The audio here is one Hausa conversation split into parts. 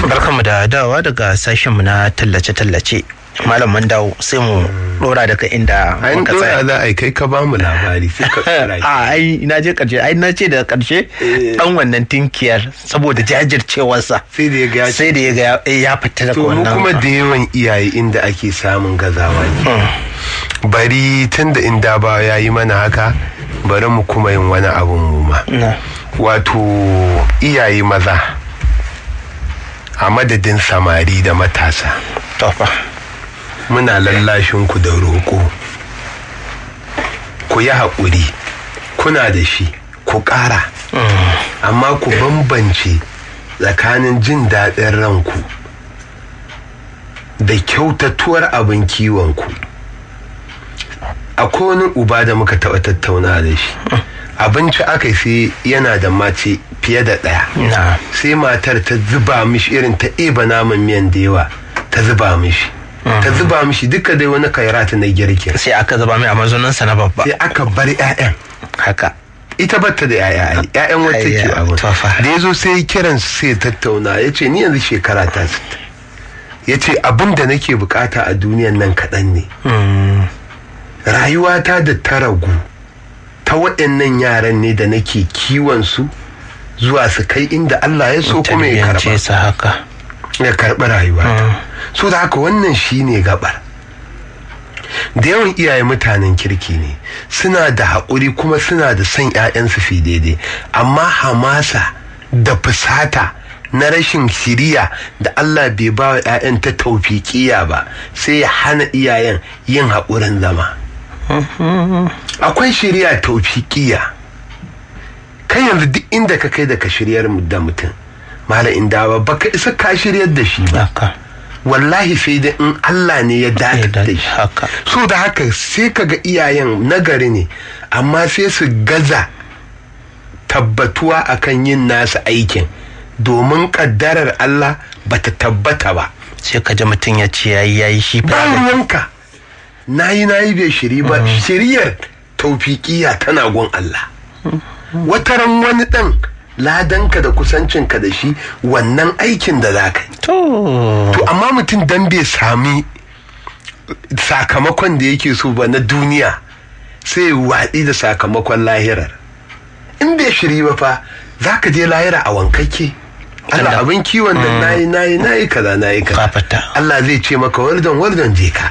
barkanmu da dawowa daga sashenmu na tallace-tallace malam mun dawo sai mu dora daga inda An muka dora tsaya za a yi kai ka ba mu labari sai ka tsara a ai na je karshe ai na ce da karshe dan wannan tinkiyar saboda jajircewarsa sai da ya ga ya sai da ya ga ya- ya fita daga to mu wannan kuma da yawan iyaye inda ake samun gazawa ne bari tun da inda ba ya yi mana haka bari mu kuma yin wani abun mu ma na wato iyaye maza a madadin samari da matasa tofa muna lallashin ku da roƙo ku yi haƙuri kuna da shi ku ƙara amma ku bambance tsakanin jin daɗin ranku da kyautatuwar abin kiwonku akwai wani uba da muka taɓa tattauna da shi abinci aka yi sai yana da mace fiye da ɗaya na sai matar ta zuba mishi irin ta eba naman miyan da yawa ta zuba mishi ta zuba mishi duka dai wani kairata na girkin sai aka zaba mai a mazauninsa na babba sai aka bar 'ya'yan haka ita batta da 'ya'ya ai 'ya'yan wata ke Ayya, abin to fa. da ya zo sai ya kiran su sai ya tattauna ya ce ni yanzu shekara ta sittin ya ce abin da nake bukata a duniyan nan kaɗan ne rayuwata da ta ragu ta waɗannan yaran ne da nake kiwon su zuwa su kai inda Allah ya so kuma ya karba tarbiyyance su haka ya karɓi rayuwa so da haka wannan shine gabar da yawan iyaye mutanen kirki ne suna da haƙuri kuma suna da son 'ya'yansu fi daidai amma hamasa da fusata na rashin shiriya da Allah bai ba wa 'ya'yan ta taufiƙiya ba sai ya hana iyayen yin haƙurin zama akwai shiriya taufiƙiya kai yanzu duk inda ka kai da ka shiryar da mutum mala inda ba baka isa ka shiryar da shi ba haka wallahi sai dai in Allah ne ya dace da shi haka so da haka sai kaga iyayen nagari ne amma sai su gaza tabbatuwa akan yin nasu aikin domin kaddarar Allah bata tabbata ba sai ka ji mutum ya ce yayi yayi shi ba fa ruwanka nayi nayi bai shiri ba shiriyar taufiƙiya tana gun Allah wataran wani ɗan ladanka da kusancinka da shi wannan aikin da za ka yi to to amma mutum dan bai sami sakamakon da yake so ba na duniya sai ya watsi da sakamakon lahirar in bai shiri ba fa za ka je lahira a wankake Allah Allah. abin kiwon da nayi nayi nayi kaza nayi kaza Fafata. Allah zai ce maka wardon wardon je ka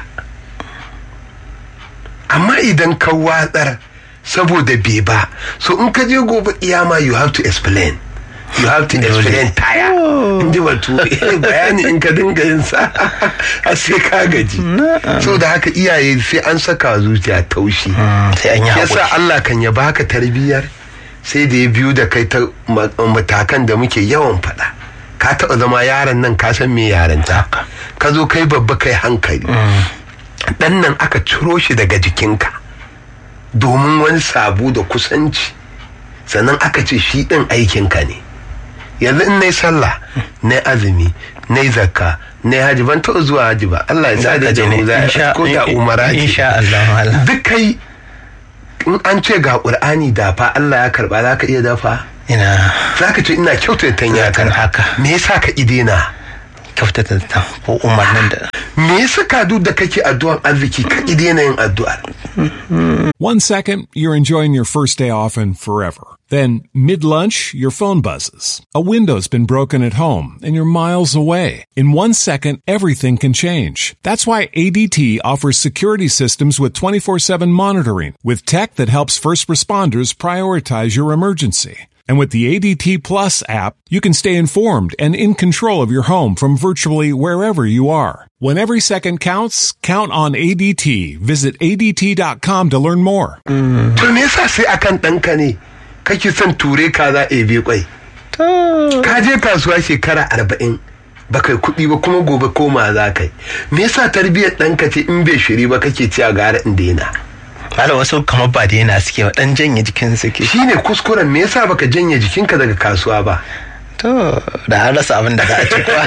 amma idan ka watsar saboda bai ba so in ka je gobe iyama you have to explain you have to Dole. explain taya in ji batu bayani in ka dinga yin sa har sai ka gaji so da haka iyaye sai an saka zuciya taushi sai an yi yasa haƙuri Allah kan ya baka tarbiyyar sai da ya biyu da kai ta ma- matakan da muke yawan faɗa ka taɓa zama yaron nan ka san me yaranta Haka. ka zo kai babba kai hankali ɗan nan aka ciro shi daga jikinka domin wani sabu da kusanci sannan aka ce shi ɗin aikinka ne yanzu in nai sallah na azumi na zakka na haji ban taɓa zuwa haji ba Allah ya sa Za ka da je ne, mu za insha- ko da umara ce insha Allah, Allah. duk kai in an ce ga ƙur'ani dafa Allah ya karba za ka iya dafa ina za ka ce ina kyautata ya Zakan karba haka. me yasa ka idena kyautata ta ko umarnin da me yasa ka duk da kake addu'an arziki ka idena yin addu'ar One second, you're enjoying your first day off and forever. Then, mid lunch, your phone buzzes. A window's been broken at home and you're miles away. In one second, everything can change. That's why ADT offers security systems with 24 7 monitoring, with tech that helps first responders prioritize your emergency. And with the ADT Plus app, you can stay informed and in control of your home from virtually wherever you are. When every second counts, count on ADT. Visit ADT.com to learn more. to me yasa sai akan ɗanka ne kake son ture ka za a bi kwai ka je kasuwa shekara arba'in ba kai kuɗi ba kuma gobe koma za ka yi me yasa tarbiyyar ɗanka ce in bai shiri ba kake ci a gara in daina Mala wasu kamar ba da yana suke ba dan janye jikin suke shine kuskuren me yasa baka janye jikinka daga kasuwa ba to da an rasa abin da za a ci kuwa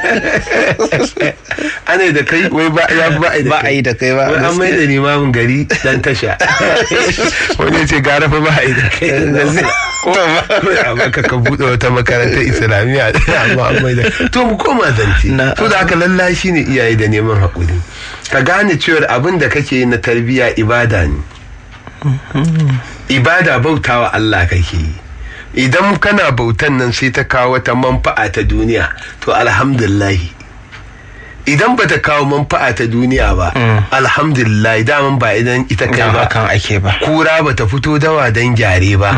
ana da kai wai ba ya ba a yi da ba a yi da kai ba wai an mai da limamin gari dan tasha wani ya ce gara fa ba a yi da kai amma ka ka buɗe wata makarantar islamiyya amma an mai da to mu koma zance Na- to da aka lallashi ne iyaye da neman haƙuri ka gane cewar abin da kake yi na tarbiyya ibada ne ibada bautawa Allah kake yi idan kana bautan nan sai ta kawo wata manfa'a ta duniya to alhamdulillahi idan ba ta kawo manfa'a ta duniya ba alhamdulillah daman ba idan ita kai kan ba hakan ake ba kura ba ta fito dawa don gyare ba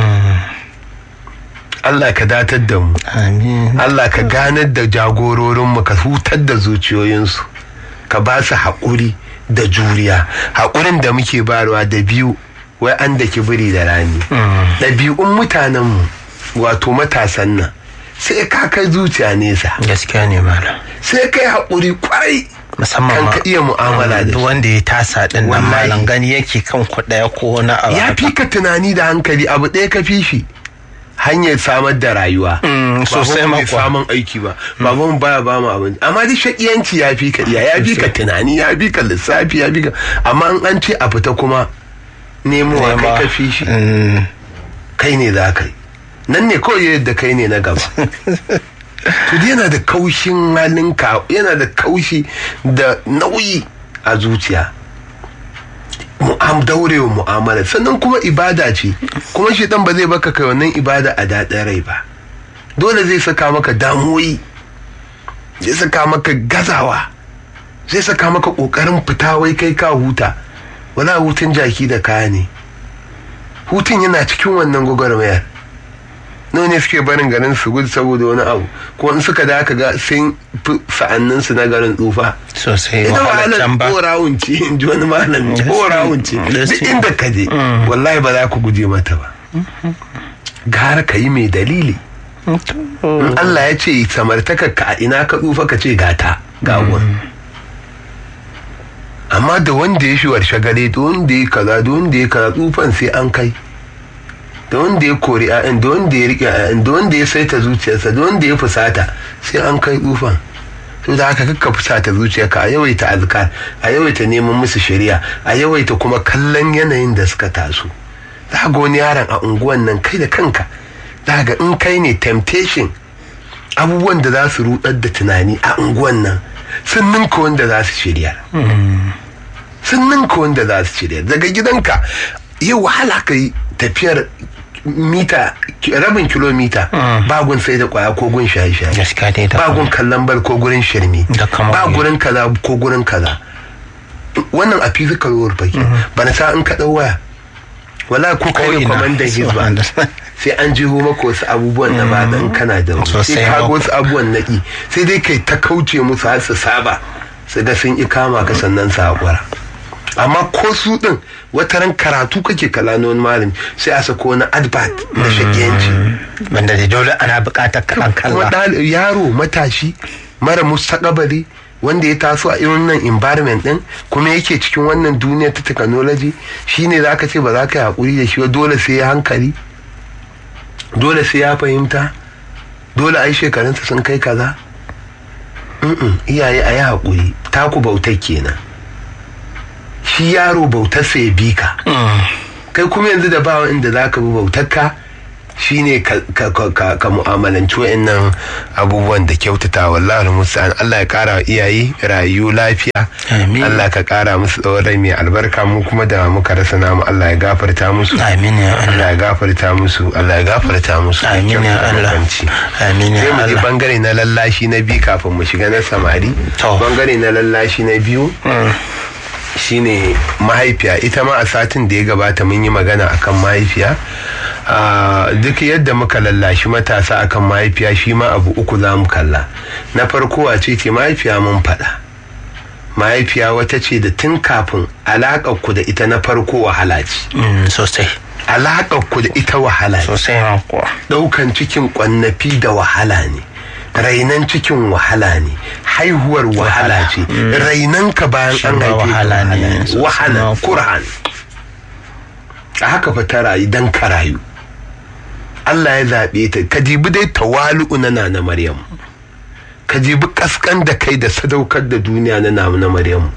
Allah ka datar da mu amin Allah ka ganar da jagororinmu ka hutar da zuciyoyinsu ka ba su haƙuri da juriya haƙurin da muke barwa da biyu wai an da biri da rani ɗabi'un mutanenmu wato matasan nan sai ka kai zuciya nesa gaskiya ne malam sai kai haƙuri kwarai musamman kan ma ka iya mu'amala da duk shi wanda ya tasa din nan Wallahi. malam gani yake kan ku daya ko wani abu ya haka. fi ka tunani da hankali abu ɗaya ka fi shi hanyar samar da rayuwa Mm, sosai Babanmu ma bai kuwa. samun aiki ba baban baya ba mu abinci amma duk shakiyanci ya fi ka iya ya fi ka tunani ya fi ka lissafi ya fi ka amma in an ce a fita kuma nemowa kai Nema. ka fi shi Mm, kai ne za ka yi nan ne kawai yadda kai ne na gaba to dai yana da kaushin halinka yana da kaushi da nauyi a zuciya mu'am daurewa mu'amala sannan kuma ibada ce kuma shi dan ba zai baka kai wannan ibada a daɗin rai ba dole zai saka maka damuwoyi zai saka maka gazawa zai saka maka ƙoƙarin fita wai kai ka huta wala hutun jaki da kaya ne hutun yana cikin wannan gwagwarmayar nawa ne suke barin garin su gudu saboda wani abu ko in suka da aka ga sun fi sa'annin su na garin tsufa sosai ita wahalar wahalar can ba korawun ce in ji wani malami Gaskiya. korawun ce duk Gaskiya. inda ka je wallahi ba za ku guje mata ba gara ka yi mai dalili in Allah ya ce samartaka ka a ina ka tsufa ka ce gata ga wurin amma da wanda ya shiwar shagale da wanda ya kaza da wanda ya kaza tsufan sai an kai da wanda ya kori a'yan da wanda ya riƙe a'yan da wanda ya saita zuciyarsa da wanda ya fusata sai an kai tsufan to da haka kakka fusata zuciyarka a yawaita azkar a yawaita neman musu shari'a a yawaita kuma kallon yanayin da suka taso za ga wani yaron a unguwan nan kai da kanka za ga in kai ne temptation abubuwan da za su rudar da tunani a unguwan nan sun ninka wanda za su shirya sun ninka wanda za su shirya daga gidanka yi wahala ka yi tafiyar mita rabin kilomita bagun sai da kwaya ko gun shaye-shaye gaskiya dai da bagun kallon bal ko gurin shirme Da kamar ba me? gurin kaza ko gurin kaza wannan a physical world fake bana sa in ka dau waya wala ko kai ne ina. kwamandan hizba Subhanallah. sai an jiho maka wasu abubuwan da ba dan kana da wani. Sosai sai ka ga ma. wasu abubuwan naki sai dai kai ta kauce musu har su saba su ga sun i kama ka sannan su haƙura amma ko su din wata ran karatu kake kala na wani malami sai a sako wani advert na shakiyanci wanda da dole ana buƙatar kaɗan kuma kalla ɗal- yaro matashi mara mustaqabali wanda ya taso a irin nan environment din kuma yake cikin wannan duniya ta technology shine zaka ce ba za ka yi hakuri da shi ba dole sai ya hankali dole sai ya fahimta dole ai shekarunsa sun kai kaza Mm-mm, iyaye a yi hakuri taku bautar kenan shi yaro bautarsa ya bi ka kai kuma yanzu da bawa inda za ka bi bautarka shine ka, ka, ka, ka, ka mu'amalanci wa'annan abubuwan da kyautata wallahi musa'an Allah ya kara wa iyaye rayu lafiya Amin. Allah ka kara musu tsawon rai mai albarka mu kuma da muka rasa namu Allah ya gafarta musu amin ya Allah Allah ya gafarta musu Allah ya gafarta musu amin ya Kyautata Allah makwanci. amin ya sai mu ji Allah bangare na lallashi na biyu kafin mu shiga na samari To. bangare na lallashi na biyu shine mahaifiya ita ma a satin da ya gabata mun yi magana akan mahaifiya Ah, duk yadda muka lallashi matasa akan mahaifiya shi ma abu uku za mu kalla na farko a ce ce mahaifiya mun faɗa mahaifiya wata ce da tun kafin alaƙar ku da ita na farko wahala ce Mm, sosai alaƙar ku da ita wahala ce sosai ma kuwa ɗaukan cikin ƙwannafi da wahala ne rainan cikin wahala ne haihuwar wahala ce rainan ka bayan Shi an ma haife ka wahala ne, wahala ne sosai wahala ma kuwa. kurhan a haka fa ta rayu dan ka rayu Allah ya zaɓe ta ka jibi dai tawalu'u na na Maryam ka jibi kaskan da kai da sadaukar da duniya na na Maryam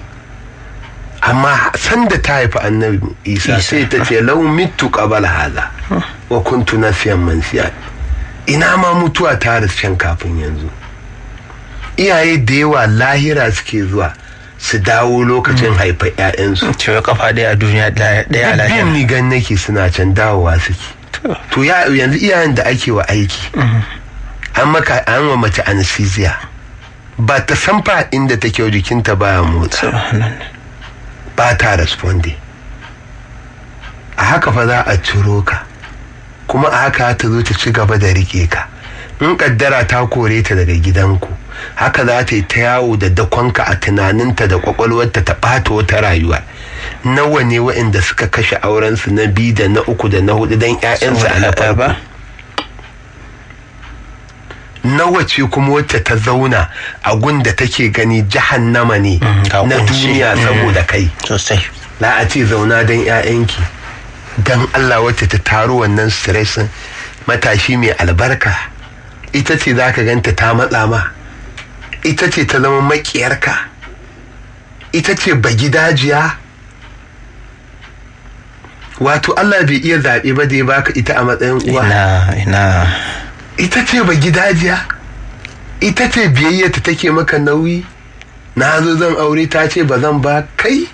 amma sanda ta haifi annabi isa sai ta ce lau mitu qabala haza wa kuntu nasiyan mansiya ina ma mutuwa ta risken kafin yanzu iyaye da yawa lahira suke zuwa su dawo lokacin haifar 'ya'yansu cewa kafa ɗaya a duniya ɗaya a biyan lahira ni gan nake suna can dawowa suke to ya yanzu iyayen da ake wa aiki an maka an wa mace anesthesia ba ta san fa inda take jikinta baya motsa ba ta responde a haka fa za a ciro ka kuma a haka ta zo ta ci gaba da rike ka in kaddara ta kore ta daga gidanku haka za ta yi ta yawo da dakonka a tunaninta da kwakwalwarta ta ɓata wata rayuwa nawa ne waɗanda suka kashe aurensu na biyu da na uku da na hudu don 'ya'yansu a na farko ba nawa ce kuma wacce ta zauna a gunda take gani jahannama ne ga na kunci. duniya Mm. saboda kai sosai za a ce zauna don 'ya'yanki don Allah wacce ta taro wannan stressin matashi mai albarka ita ce za ka ganta ta matsa ma ita ce ta zama makiyarka ita ce bagidajiya wato Allah bai iya zaɓe ba da ya baka ita a matsayin uwa ina ina ita ce ba gidajiya ita ce biyayyata take maka nauyi na zo zan aure ta ce ba zan ba kai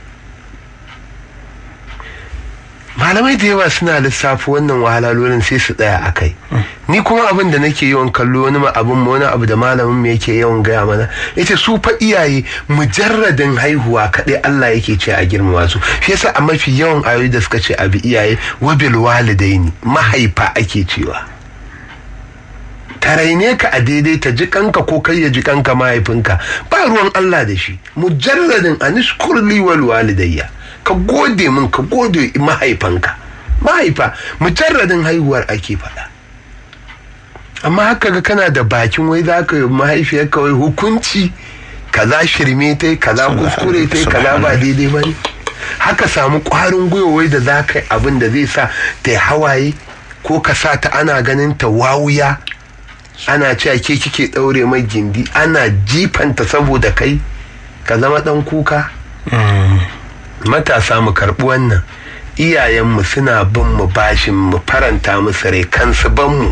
malamai da yawa suna lissafi wannan wahalalolin sai su tsaya a kai ni kuma abin da nake yawan kallo wani ma abin wani abu da malamin mu yake yawan gaya mana yace su fa iyaye mujarradin haihuwa kaɗai Allah yake ce a girmama su shi yasa a mafi yawan ayoyi da suka ce abi iyaye wabil walidaini mahaifa ake cewa ta raine ka a daidai ta ji kanka ko kai ya ji kanka mahaifinka ba ruwan Allah da shi mujarradin anishkurli wal walidayya ka gode min ka gode mahaifanka mahaifa mujarradin haihuwar ake faɗa amma haka ga kana da bakin wai za ka yi mahaifiyar kawai hukunci kaza shirme ta kaza kuskure ta kaza ba daidai ba ne haka samu ƙwarin gwiwa wai da za ka yi abin da zai sa ta yi hawaye ko ka sa ta ana ganin ta wawuya ana cewa ke kike ɗaure mai gindi ana jifanta saboda kai ka zama ɗan kuka matasa mu karɓi wannan iyayenmu suna bin mu bashin mu faranta musu rai kansu ban mu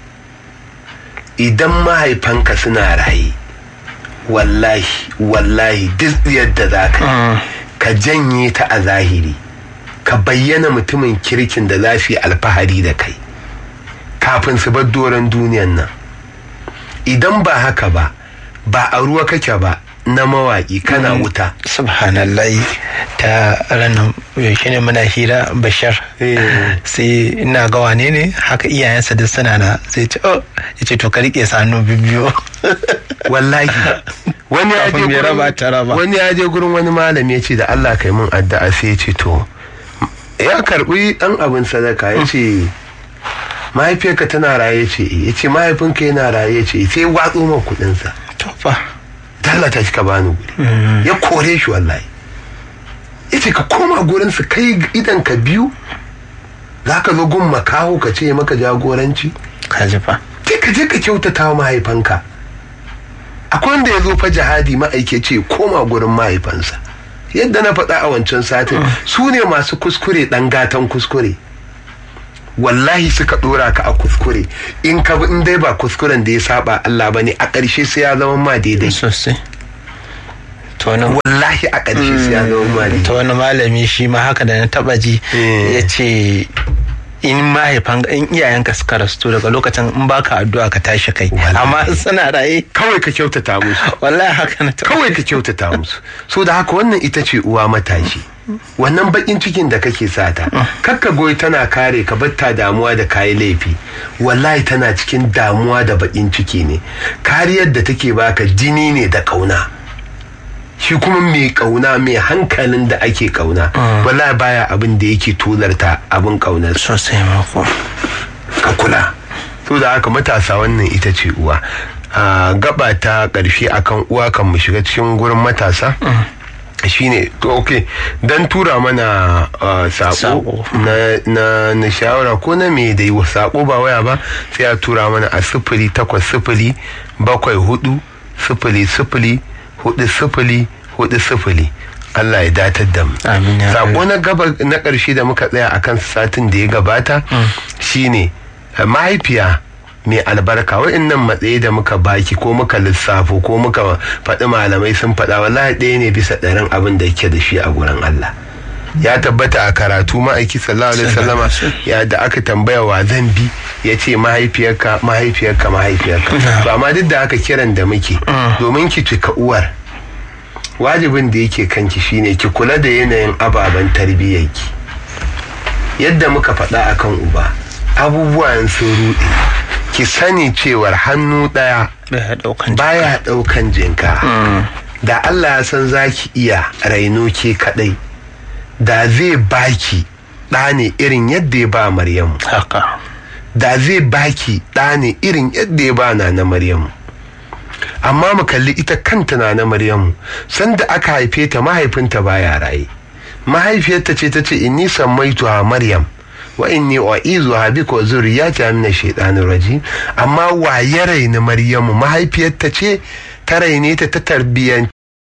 idan mahaifanka suna raye wallahi wallahi duk yadda za ka ka janye ta a zahiri ka bayyana mutumin kirkin da za su yi alfahari da kai kafin su bar doron duniyan nan idan ba haka ba ba a ruwa kake ba na mawaƙi kana wuta subhanallah ta ranar yaushe ne muna hira bashar Eh. sai ina ga wane ne haka iyayensa duk suna na sai ce oh ya ce to ka rike sanu bibiyo wallahi wani ya je Kafin ya gurin- raba ta raba. wani ya je gurin wani malami ya ce da Allah kai min addu'a sai ya ce to ya karbi dan abin sadaka ya ce mahaifiyarka tana raye ce ya ce mahaifinka yana raye ce sai ya watso man kuɗinsa to fa dalla ta ka bani guri ya kore shi wallahi ya ce ka koma gurin su kai idan ka biyu za ka zo gun makaho ka ce maka jagoranci ka ji fa sai ka je ka kyautata wa mahaifanka akwai wanda ya zo fa jihadi ma'aike ce koma gurin mahaifansa yadda na faɗa a wancan satin su ne masu kuskure ɗan gatan kuskure wallahi suka ɗora ka a kuskure in ka bi in dai ba kuskuren da ya saba Allah ba ne a ƙarshe sai ya zama ma daidai sosai to wani wallahi a ƙarshe sai ya zama ma daidai ta wani malami shi ma haka da na taba ji Eh. ya ce in mahaifan in iyayenka suka rasu daga lokacin in baka addu'a ka tashi kai Wallahi. amma in suna raye kawai ka kyautata musu wallahi haka na taba kawai ka kyautata musu so da haka wannan ita ce uwa matashi wannan bakin cikin da kake sata kakka goyi tana kare ka batta damuwa da kayi laifi wallahi tana cikin damuwa da bakin ciki ne kariyar da take baka jini ne da kauna shi kuma mai kauna mai hankalin da ake kauna wallahi baya abin da yake tularta abin kaunar sosai mako ka kula so da haka matasa wannan ita ce uwa a gaba ta ƙarshe akan uwa kan mu shiga cikin gurin matasa shine to ok dan tura mana uh, sako Sako. na, na, na shawara ko na me dai sako ba waya ba sai a tura mana a sifili takwas sifili bakwai hudu sifili sifili hudu sifili hudu sifili Allah ya datar da mu Amin ya sako na gaba na ƙarshe da muka tsaya akan satin da ya gabata shine uh, mahaifiya mai albarka wa'annan matsayi da muka baki ko muka lissafo ko muka faɗi malamai sun faɗa wallahi ɗaya ne bisa ɗarin abin da yake da shi a gurin Allah ya tabbata a karatu ma'aiki sallallahu alaihi wasallama ya da aka tambaya wa zan bi ya ce mahaifiyarka mahaifiyarka mahaifiyarka to amma duk da haka kiran da muke domin ki cika uwar wajibin da yake kanki shine ki kula da yanayin ababen tarbiyyarki yadda muka faɗa akan uba abubuwan sun ruɗe ki sani cewar hannu ɗaya Baya ɗaukan baya ɗaukan jinka da Allah ya san zaki iya raino ke kaɗai da zai baki ɗa ne irin yadda ya ba Maryamu haka da zai baki ɗa ne irin yadda ya ba na na Maryamu amma mu kalli ita kanta na na Maryamu sanda aka haife ta mahaifinta baya raye mahaifiyarta ce ta ce inni sammaituha Maryam wa inni u'izuha bika wa zurriyata min ash-shaytanir rajim amma wa ya raini Maryamu mahaifiyarta ce ta raine ta ta tarbiyyan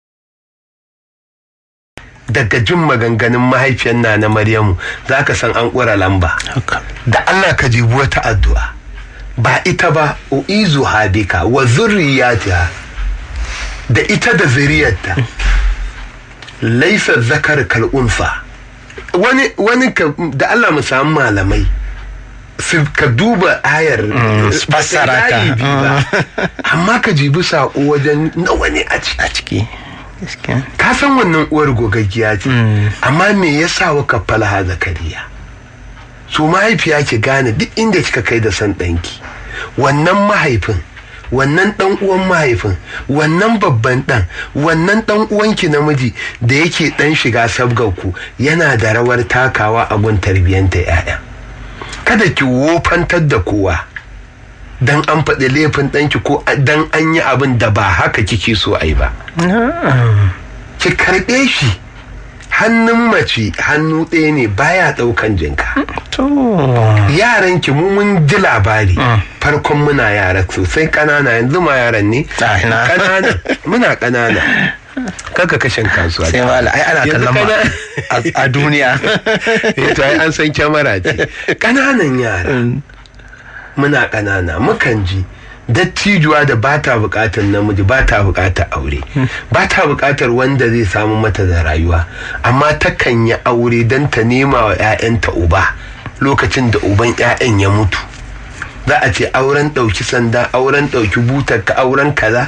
daga jin maganganun mahaifiyar na na Maryamu zaka san an ƙura lamba haka da Allah ka jibi wata addu'a ba ita ba u'izu habika wa zurriyatiha da ita da zuriyarta laisa zakar kal'unsa wani wani ka, da Allah mu samu malamai su ka duba ayar su fassara ta. layi biyu ba. amma ka jibi saƙo wajen nawa ne a ciki a ciki gaskiya ka san wannan uwar gogaggiya ce amma me yasa waka falaha zakariya su mahaifiya ki gane duk inda kika kai da san ɗanki wannan mahaifin wannan ɗan uwan mahaifin wannan babban ɗan wannan ɗan uwanki namiji da yake ɗan shiga sabgarku yana da rawar takawa a gun tarbiyyanta 'ya'ya kada ki wofantar da kowa dan an faɗi laifin ɗanki ko dan an yi abin da ba haka kike so a yi ba ki karɓe shi hannun mace hannu ɗaya ne baya ɗaukan jinka to yaran ki mu mun ji labari farkon muna yara sosai ƙanana yanzu ma yaran ne Ah, ina. ƙanana muna ƙanana kaka kashin kasuwa sai mala ai ana Yanzu kallon ma kana- a- a duniya Eh, to ai an san kyamara ce ƙananan yara muna ƙanana mukan ji dattijuwa da ba ta buƙatar namiji ba ta buƙatar aure ba ta buƙatar wanda zai samu mata da rayuwa amma takan yi aure don ta nema wa 'ya'yanta uba lokacin da uban 'ya'yan ya mutu za a ce auren ɗauki sanda auren ɗauki butar ka auren kaza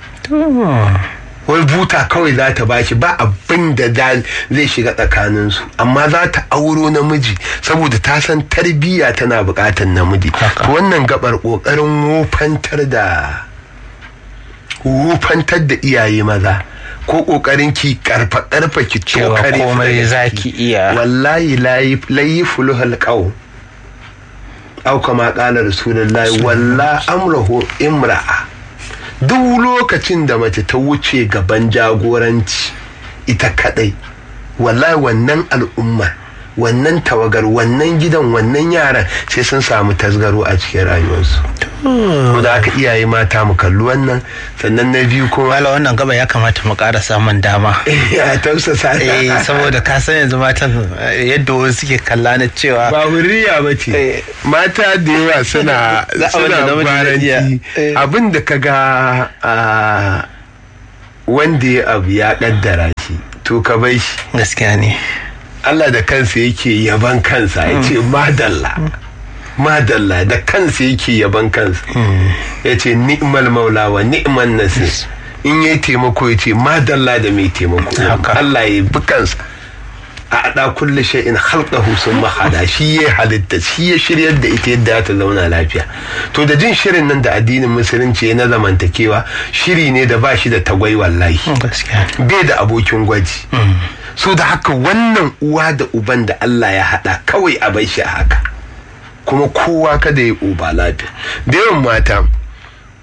wai buta kawai za ta bashi ba abin da za- zai shiga tsakaninsu amma za ta auro namiji saboda ta san tarbiyya tana buƙatar namiji Haka. To wannan gabar ƙoƙarin wofantar da wofantar da iyaye maza ko ƙoƙarin ki karfa karfa ki cewa tokare su komai daga zaki ciki. iya wallahi layi layi fuluhal qaw aw kama qala rasulullahi walla amruhu imra'a duk lokacin da mace ta wuce gaban jagoranci ita kadai wallahi wannan al'umma wannan tawagar wannan gidan wannan yaran sai sun samu tasgaro a cikin rayuwarsu ko da aka iyaye mata mu kalli wannan sannan na biyu kuma wala wannan gaba ya kamata mu ƙara samun dama ya tausasa eh saboda ka san yanzu matan eh, yadda wasu suke kalla na cewa ba hurriya ba ce Eh. mata da yawa suna Za a wanda suna namiji zai iya. baranci Eh. abin da ka ga ah, wanda ya abu ya kaddara shi to ka bai shi gaskiya ne Allah da kansa yake yaban kansa ya ce madalla madalla da kansa yake yaban kansa ya ce ni'mal maula wa ni'man nasir in yi taimako ya ce madalla da mai taimako Haka. Allah ya bi kansa a ada kulle shay'in khalqahu summa hada shi ya halitta shi ya shiryar da ita yadda ta zauna lafiya to da jin shirin nan da addinin musulunci ya na zamantakewa shiri ne da ba shi da tagwai wallahi gaskiya bai da abokin gwaji so da haka wannan uwa da uban da Allah ya haɗa kawai a bai shi a haka kuma kowa kada ya uba lafiya da yawan mata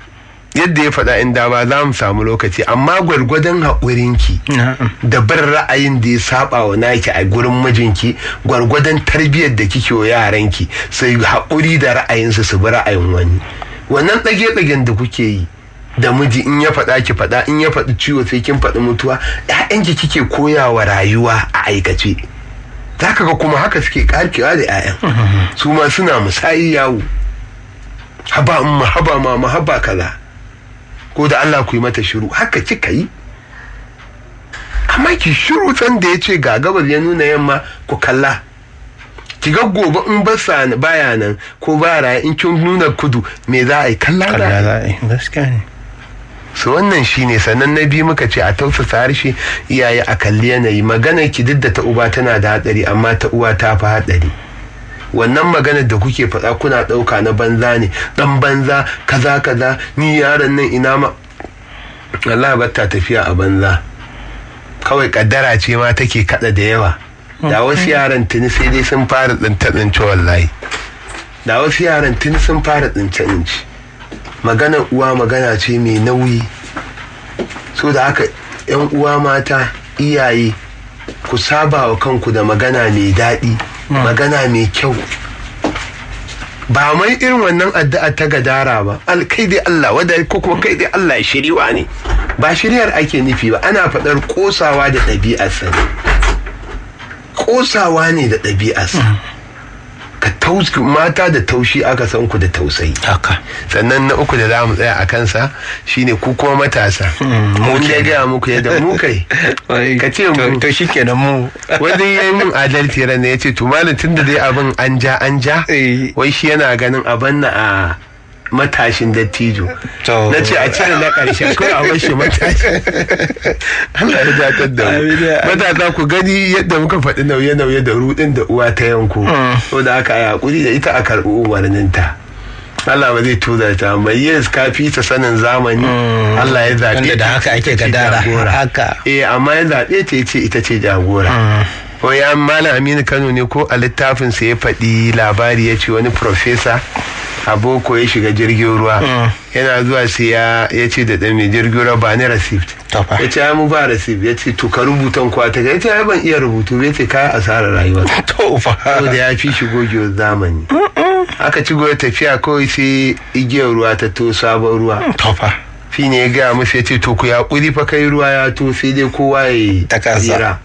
yadda ya faɗa in dama za mu samu lokaci amma gwargwadon haƙurinki na'am da bin ra'ayin da ya saba wa naki a gurin mijinki gwargwadon tarbiyyar da kike wa yaranki sai haƙuri da ra'ayinsu su bi ra'ayin wani wannan ɗage-ɗagen da kuke yi da miji in ya faɗa ki faɗa in ya faɗi ciwo sai kin faɗi mutuwa ƴaƴanki kike koya wa rayuwa a aikace za ka ga kuma haka suke karkewa da ƴaƴan su ma suna musayi yawo haba umma haba mama haba kaza ko da Allah ku yi mata shiru haka kika yi amma ki shiru san da ya ce ga gabar ya nuna yamma ku kalla ki ga gobe in ba sa baya nan ko baya raya in kin nuna kudu me za a yi kalla za a kalla yi za a yi gaskiya ne su wannan shine sannan na biyu muka ce a tausasa harshe iyaye a kalli yanayi maganar ki duk da ta uba tana da hatsari amma ta uwa ta fi hatsari wannan maganar da kuke faɗa kuna ɗauka na banza ne ɗan banza kaza kaza ni yaron nan ina ma Allah batta tafiya a banza kawai kaddara ce ma take kada da yawa da wasu yaran tuni sai dai sun fara tsince tsince wallahi da wasu yaran tuni sun fara tsince tsince maganar uwa magana ce mai nauyi so da haka yan uwa mata iyaye ku saba wa kanku da magana mai daɗi magana mai kyau ba mai irin wannan addu'a ta gadara ba al kai dai Allah wadda ko kuma kai dai Allah shiriwa ne ba shiriyar ake nufi ba ana faɗar kosawa da ɗabi'arsa ne kosawa ne da ɗabi'arsa ka tauski mata da taushi aka san ku da tausayi haka sannan na uku da za mu tsaya a kansa shine ku kuma matasa mun ya gaya muku yadda mu kai ka ce mu to shikenan mu wani ya yi min adalci ran ya ce to malam tun da dai abin an ja an ja Eh. wai shi yana ganin abin na a matashin dattijo To. na ce a cire na ƙarshen kawai a bar shi matashi Allah ya datar da mu Amin ya- matasa ku gani yadda muka faɗi nauye-nauye da rudin da uwa ta yanko so da aka yi hakuri da ita a karɓi umarninta Allah ba zai tuza ta mai yes ka fi ta sanin zamani Allah ya zaɓe Wanda da ta, haka ake ita ce gadara. jagora. Haka. eh amma ya zaɓe ta ya ce ita ce jagora ko ya malam aminu kano ne ko a littafin sa ya faɗi labari ya ce wani profesa a boko ya shiga jirgin ruwa yana zuwa sai ya ya ce da ɗan mai jirgin ruwa ba ni receipt To fa. ya ce ai mu ba receipt ya ce to ka rubutan kwa ta ya ce ai ban iya rubutu ya ce kaya asarar rayuwa to fa saboda ya fi shi gogewar zamani aka ci gobe tafiya kawai sai igiyar ruwa ta to sabon ruwa to fa shi ne ya gaya musu ya ce to ku ya kuri fa kai ruwa ya to sai dai kowa ya yi Ta kasa. tsira.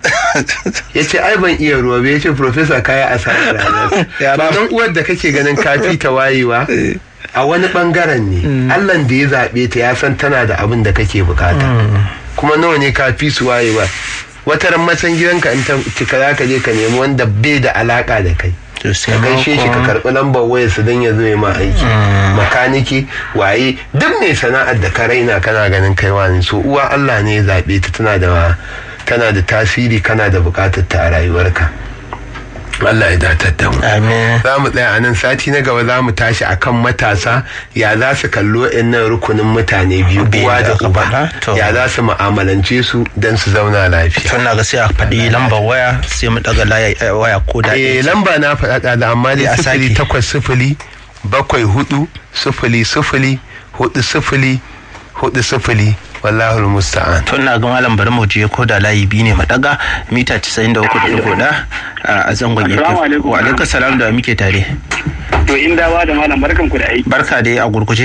ya ce ai ban iya ruwa ba ya ce profesa kaya a sa rana Ya ba don uwar da kake ganin kafi ta wayewa a wani bangaren ne allah da ya zaɓe ta ya san tana da abin da kake bukata kuma nawa ne kafi su wayewa wata ran matan gidanka in ta cika za ka je ka nemi wanda bai da alaka da kai to sai ka ma gaishe shi ka kuma- karɓi lambar wayarsa don ya zo ya ma aiki makaniki waye duk mai sana'ar da ka raina kana ganin kaiwa ne so uwa Allah ne ya zaɓe ta tana da tana da tasiri kana da buƙatar ta a rayuwarka Allah ya datar da mu amin za mu tsaya a nan sati na gaba za mu tashi akan matasa ya za su kallo nan rukunin mutane biyu Biyu uwa da da aka uba faɗa, to. ya za su mu'amalance su don su zauna lafiya tun na ga sai a faɗi lambar waya sai mu daga laya- eh, waya ko da eh lamba na faɗa da amma Eh, dai a sifili sake. takwas sifili bakwai hudu sifili sifili hudu sifili hudu sifili wallahul musta'an tun na ga malam bari mu je ko da layi biyu ne mu daga mita 93.1 a zangon Assalamu yake alaikum. wa alaikum salam da muke tare To in dawa da malam barkan ku da aiki. barka dai a gurguje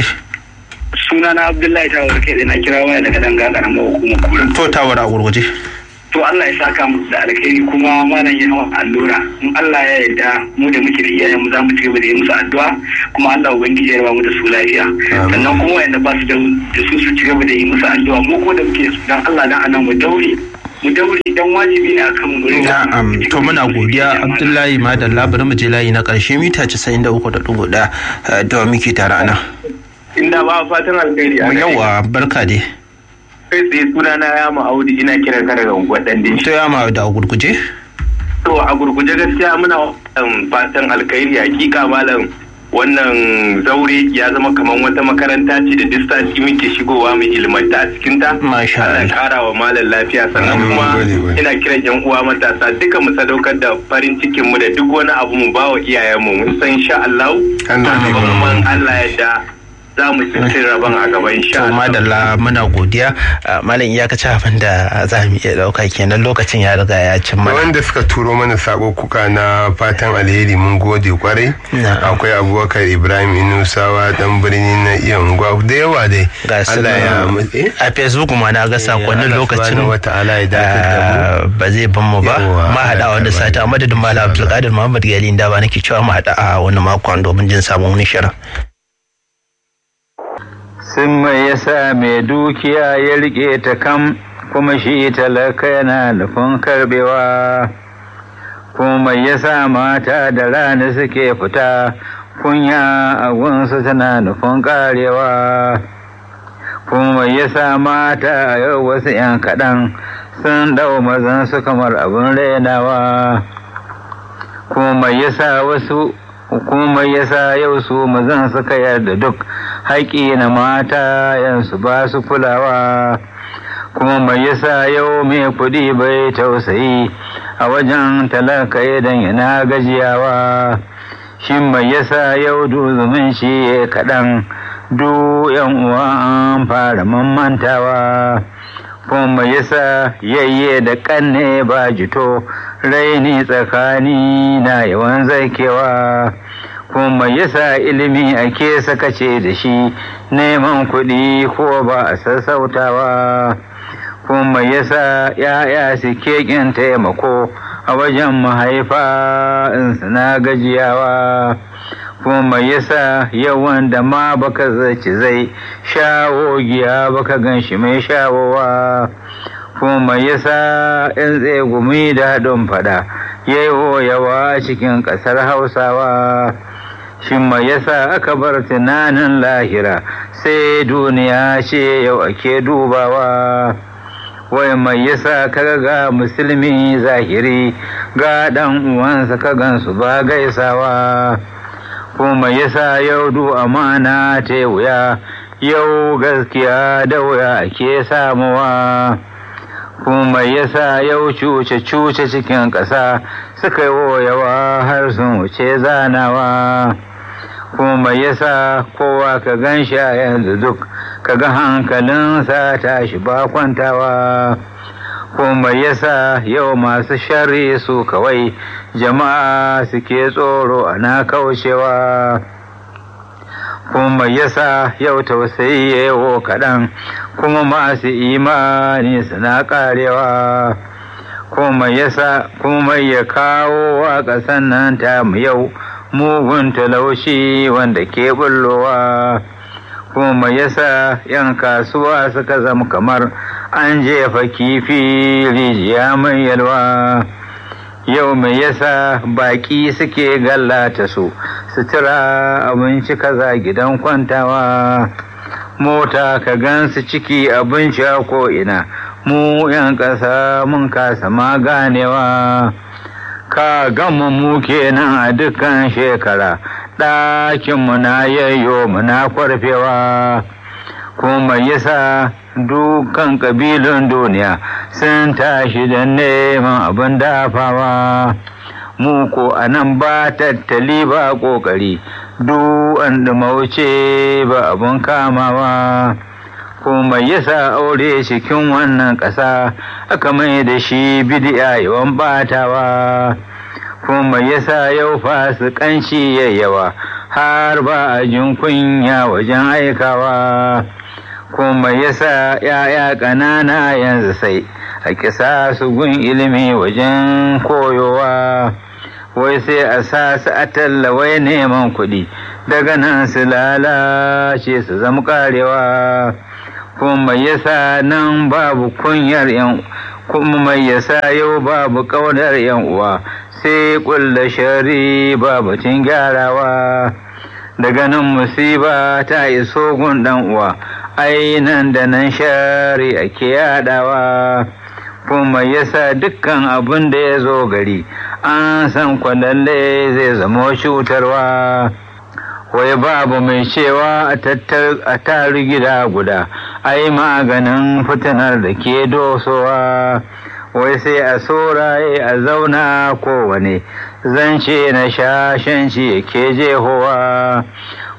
Suna na Abdullahi Tawar kai na kira waya daga danga karamar hukumar kura. to tawara a gurguje To Allah ya saka musu da alkhairi kuma malam ya hawa allura. In Allah ya yarda mu da muke da iyayen mu za mu ci gaba da yi musu addu'a kuma Allah ubangiji ya raba mu da su lafiya. Sannan kuma wanda ba su da da su su ci gaba da yi musu addu'a mu ko da muke su dan Allah dan anan mu daure. Mu daure dan wajibi ne akan mu rinka na'am to muna godiya abdullahi madalla bari mu je layi na karshe mita 93.1 eh, da muke tare a nan Inda ba fatan alkhairi. a gare ka. yawa barka dai Kai tsaye suna na ya Audu ina kiran ka daga unguwar Dande. to ya ma da a gurguje To a gurguje gaskiya muna wannan fatan alkhairi hakika malam wannan zaure ya zama kamar wata makaranta ce da distanci muke shigowa mu ilmanta a cikinta. Masha Allah Allah. kara wa malam lafiya sannan Amin, kuma gode, gode. ina kiran yan uwa matasa duka mu sadaukar da farin cikin mu da duk wani abu mu ba wa iyayenmu mun san insha Allah. Allah ne Gaban man Allah ya da za mu ci rabon a gaba insha to madalla muna godiya malam iyakaci abin da za mu iya dauka kenan lokacin ya riga ya cin mana wanda suka turo mana sako kuka na fatan alheri mun gode kwarai akwai abubakar ibrahim inusawa dan birni na iya unguwa da yawa dai Allah ya a facebook ma na ga sakonnin lokacin ba zai ban mu ba ma hada wanda sata a madadin malam abdulkadir muhammad gali da ba nake cewa mu hada a wani makon domin jin sabon wani shirin sun mai yasa mai dukiya ya rike ta kam kuma shi talaka yana nufin karbewa kuma yasa mata da rana suke fita kunya a gunsu tana nufin karewa kuma yasa mata yau wasu 'yan kaɗan sun dau mazan su kamar abin rainawa kuma yasa wasu hukumar yasa yau su mazan suka yarda duk haƙi na mata yansu ba su kulawa kuma mai yasa yau mai kuɗi bai tausayi a wajen talaka idan yana gajiyawa shi mai yasa yau duzumin shi kaɗan du yan uwa an fara mamantawa kuma yasa yayye da ƙanne ba jito raini tsakani na yawan zakewa kuma yasa ilimi ake sakace da shi neman kuɗi ko ba a sassautawa kuma yasa ya'ya suke ƙin taimako a wajen mahaifa in suna gajiyawa kuma yasa yawan da ma baka zaci zai shawo giya baka gan shi mai shawowa kuma yasa in tsegumi da haɗin fada yayo yawa cikin ƙasar hausawa shin mai yasa aka bar tunanin lahira sai duniya ce yau ake dubawa wai mai yasa kaga ga musulmi zahiri ga ɗan uwansa ka gansu ba gaisawa kuma yasa yau du amana ta wuya yau gaskiya da wuya ake samuwa kuma yasa yau cuce-cuce cikin ƙasa suka yi yawa har sun wuce zanawa kuma yasa kowa ka gan shi a yanzu duk ka ga hankalinsa tashi ba kwantawa kuma yasa yau masu shari su kawai jama'a suke tsoro ana kaucewa kuma yasa yau tausayi yawo kaɗan kuma masu imani suna ƙarewa kuma yasa kuma ya kawo wa ƙasan nan ta mu yau mugun talaushi wanda ke bullowa kuma yasa yan kasuwa suka zama kamar an jefa kifi rijiya mai yalwa yau mai yasa baƙi suke gallata su sutura abinci kaza gidan kwantawa mota ka gansu ciki abinci a ko'ina mu yan ƙasa mun kasa ma ganewa ka gama mu kenan a dukkan shekara ɗakinmu na yayyo muna kwarfewa kuma yasa dukan ƙabilun duniya sun tashi da neman abin dafawa mu ko a nan ba tattali ba ƙoƙari duk an wuce ba abin kamawa kuma yasa aure cikin wannan ƙasa aka mai da shi bidiya yawan batawa kuma yasa yau fasikanci yayyawa har ba a jin kunya wajen aikawa kuma yasa ‘ya'ya ƙanana yanzu sai a kisa su gun ilimi wajen koyowa wai sai a sa su a tallawai neman kuɗi daga nan su lalace su zama ƙarewa kuma yasa nan babu kunyar yan kuma mai yasa yau babu ƙaunar yan uwa sai ƙulla shari babu cin gyarawa daga nan musiba ta iso gun ɗan uwa ai nan da nan shari ake yadawa kuma yasa dukkan abin da ya zo gari an san kwalalle zai zama cutarwa wai babu mai cewa a tari gida guda ai maganin fitinar da ke dosowa wai sai a soraye a zauna kowane zance na shashanci ke jehowa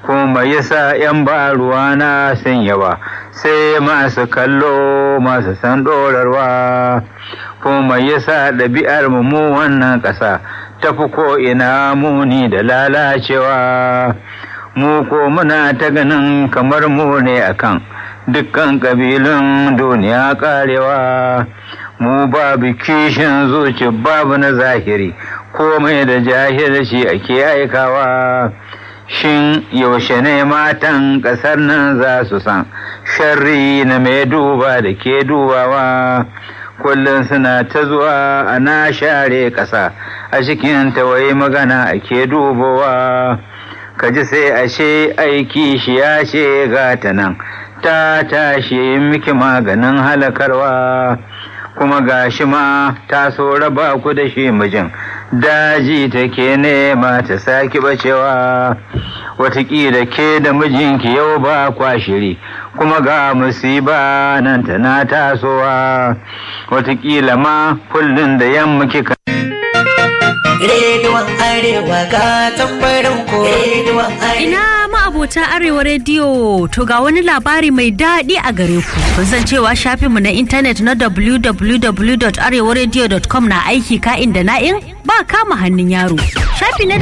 kuma yasa 'yan ba ruwana sun yawa sai masu kallo masu san dorarwa kuma yasa ɗabi'ar mu wannan ƙasa tafi ko ina muni da lalacewa mu ko muna ta ganin kamar mu ne akan dukkan ƙabilun duniya ƙarewa mu babu kishin zuci babu na zahiri komai da jahilci ake aikawa shin yaushe ne matan ƙasar nan za su san sharri na mai duba da ke dubawa kullum suna ta zuwa ana share ƙasa a cikin tawaye magana ake dubowa ka ji sai ashe aiki shi ya ce gata nan ta tashi miki maganin halakarwa kuma gashi ma ta so raba ku da shi mijin daji take nema ta saki bacewa watakila ke da mijinki yau ba kwa shiri kuma ga musiba nan tana tasowa watakila ma kullum da yamma kika Rediyon Arewa ga tambarin ku Rediyon Ina ma'abota Arewa rediyo to ga wani labari mai daɗi a gare ku. Kun san cewa shafinmu na intanet na www.arewaradio.com na aiki ka'in da na'in ba kama hannun yaro. Shafi na da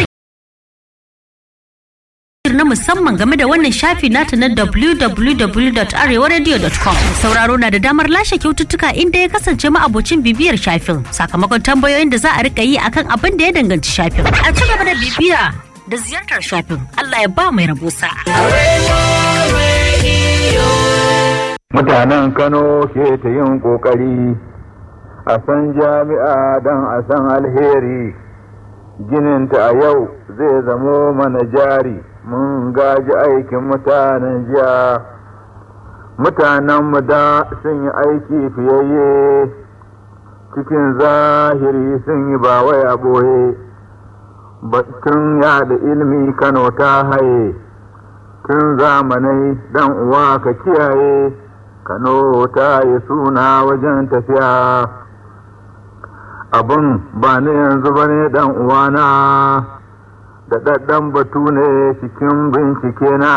na musamman game da wannan shafi nata na www.arewaradio.com sauraro na da damar lashe kyaututtuka inda ya kasance ma'abocin bibiyar shafin sakamakon tambayoyin da za a rika yi akan abin da ya danganci shafin a ci gaba da bibiya da ziyartar shafin Allah ya ba mai rabo sa'a mutanen kano ke ta yin kokari a san jami'a don a san alheri gininta a yau zai zamo mana jari mun gaji aikin mutanen jiya mutanenmu da sun yi aiki fiyayye cikin zahiri sun yi ba wai a ɓoye batun yada ilmi kano ta haye tun zamanai dan uwa ka kiyaye kano ta yi suna wajen tafiya abin ba ni yanzu ba ne dan uwana da ɗaɗɗan batu ne cikin bincike na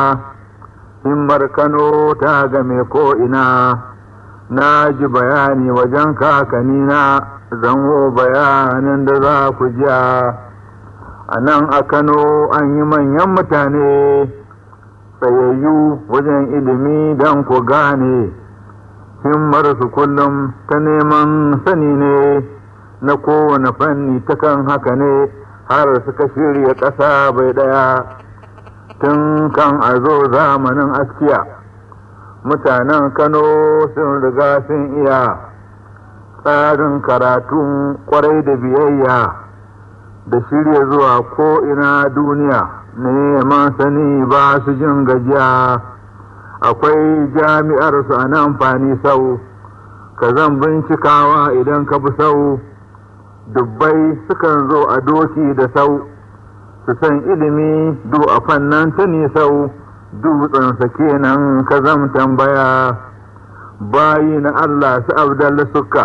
himmar kano ta game ko'ina na ji bayani wajen kakanina zango bayanin da za ku jiya a nan a kano an yi manyan mutane tsayayyu wajen ilimi don ku gane himmarsu kullum ta neman sani ne na kowane fanni ta kan haka ne har suka shirya ƙasa bai ɗaya tun kan a zo zamanin askiya mutanen kano sun riga sun iya tsarin karatun kwarai da biyayya da shirya zuwa ko'ina duniya neman sani ba su jin gajiya akwai jami'ar su a nan fani sau ka zan bincikawa idan ka bi sau dubbai sukan zo a doki da sau su san ilimi du a fannan ta sau dutsensa kenan ka zam tambaya bayi na Allah su abdalla suka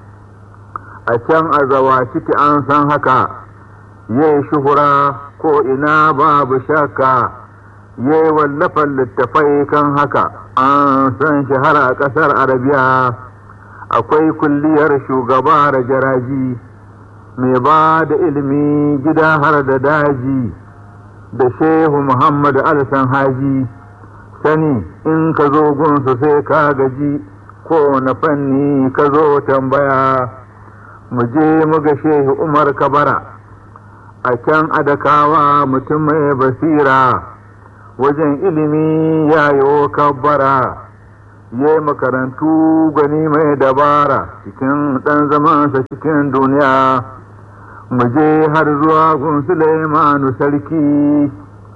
a can a zawa ciki an san haka yai shuhura ko ina babu shakka yai wallafan littafai kan haka an san shahara a ƙasar arabiya akwai kulliyar shugaba da jaraji mai ba da ilimi gida har da daji da shehu muhammad alsan haji sani in ka zo gunsu sai ka gaji ko na fanni ka zo tambaya mu je mu ga shehu umar kabara a can adakawa mutum mai basira wajen ilimi ya yi kabbara ya yi makarantu gani mai dabara cikin ɗan zamansa cikin duniya mu je har zuwa gun Sulaimanu sarki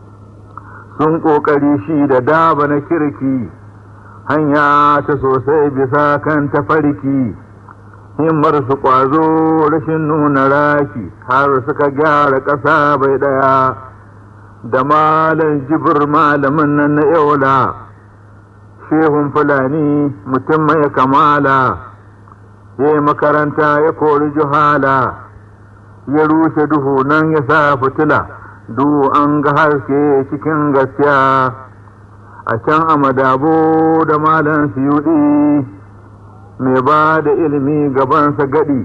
sun ƙoƙari shi da daba na kirki hanya ta sosai bisa kan tafarki himmar su ƙwazo rashin nuna raki har suka gyara ƙasa bai ɗaya da malam jibir malamin nan na yaula shehun fulani mutum mai kamala ya yi makaranta ya kori juhala ya rushe duhu nan ya sa fitila du an ga haske cikin gaskiya a can a madabo da malan siyuɗi mai ba da ilimi gabansa gaɗi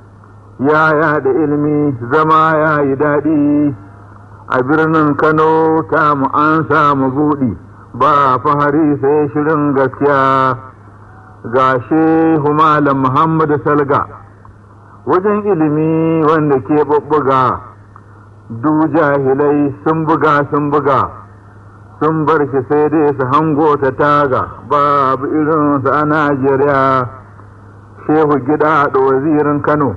ya da ilimi zama ya yi daɗi a birnin kano ta mu an samu buɗi ba fahari sai shirin gaskiya ga shehu malam muhammadu salga wajen ilimi wanda ke ɓuɓɓuga du jahilai sun buga sun buga sun bar shi sai dai su hango ta taga babu irinsu a najeriya shehu gida da wazirin kano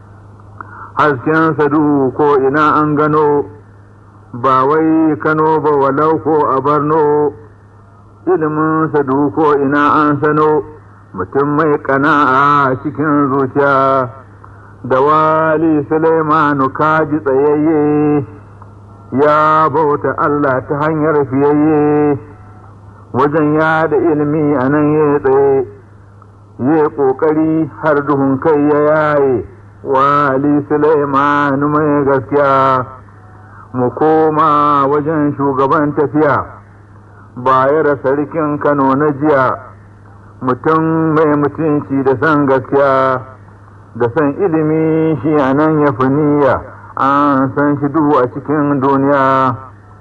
hasken sadu ko ina an gano ba wai kano ba walau ko a barno ilimin sadu ko ina an sano mutum mai kana'a cikin zuciya da wali Sulaimanu kaji tsayayye ya bauta Allah ta hanyar fiyayye wajen ya da ilimi a nan ya tsaye ya ƙoƙari har duhun kai ya yaye wali Sulaimanu mai gaskiya mu koma wajen shugaban tafiya bayar sarkin Kano na jiya mutum mai mutunci da san gaskiya da san ilimi shi a nan ya fi niyya an san shi duhu a cikin duniya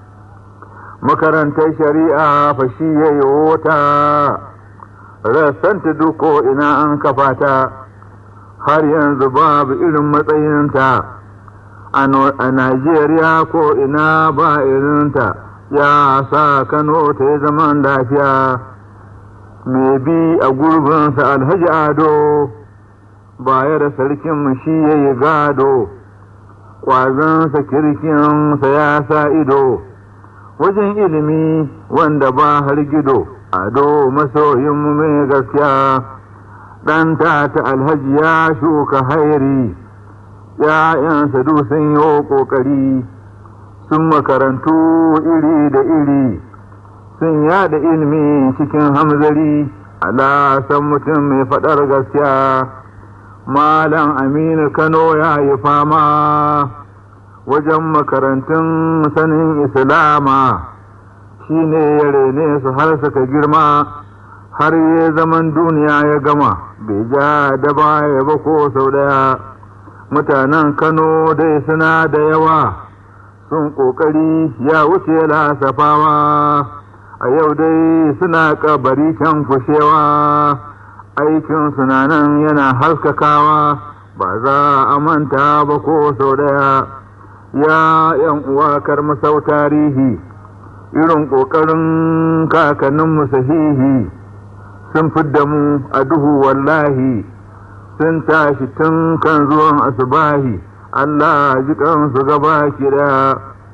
makarantar shari'a fa shi ya yi wata rassanta duko ina an kafa ta har yanzu babu irin matsayinta a najeriya ko ina ba irinta ya sa kano ta yi zaman lafiya mai bi a gurbinsa alhaji ado baya da sarkin shi ya yi gado ƙwazonsa kirkinsa ya sa ido wajen ilimi wanda ba har gido ado masoyinmu mai gaskiya ɗan ta alhaji ya shuka hairi ‘ya'yansa duk sun yi ƙoƙari sun makarantu iri da iri sun yada ilimi cikin hamzari ala san mutum mai faɗar gaskiya Malam Aminu Kano ya yi fama wajen makarantun sanin Islama shi ne ya rene su har suka girma har ya zaman duniya ya gama bai ja da baya ba ko sau ɗaya mutanen Kano dai suna da yawa sun ƙoƙari ya wuce lasafawa a yau dai suna ƙabari can kushewa. aikin sunanan yana haskakawa ba za a manta ba ko sau ɗaya ya yan uwa karmasau tarihi irin ƙoƙarin kakanninmu sahihi sun fidda mu a duhu wallahi sun tashi tun kan zuwan asubahi Allah ji kansu gaba ki ɗaya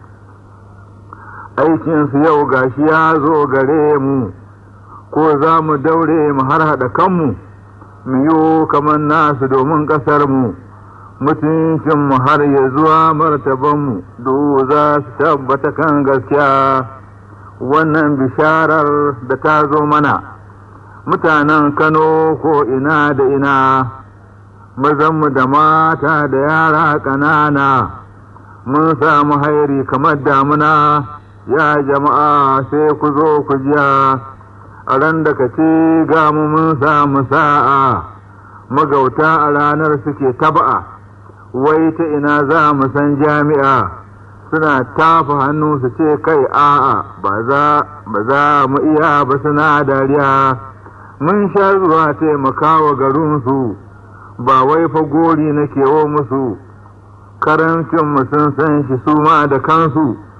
aikinsu yau gashi ya zo gare mu ko za mu daure mu har haɗa kanmu mu yi kamar nasu domin ƙasarmu mutuncinmu har ya zuwa martabanmu duk za su tabbata kan gaskiya wannan bisharar da ta zo mana mutanen kano ko ina da ina mazanmu da mata da yara ƙanana mun samu hairi kamar damuna ya jama'a sai ku zo ku jiya a ran da ka ce ga mu mun samu sa'a magauta a ranar suke taba'a wai ta ina za mu san jami'a suna tafa hannu su ce kai a'a ba za mu iya ba suna dariya mun sha zuwa taimakawa garinsu ba wai fa gori na kewo musu karancin mu sun san shi su ma da kansu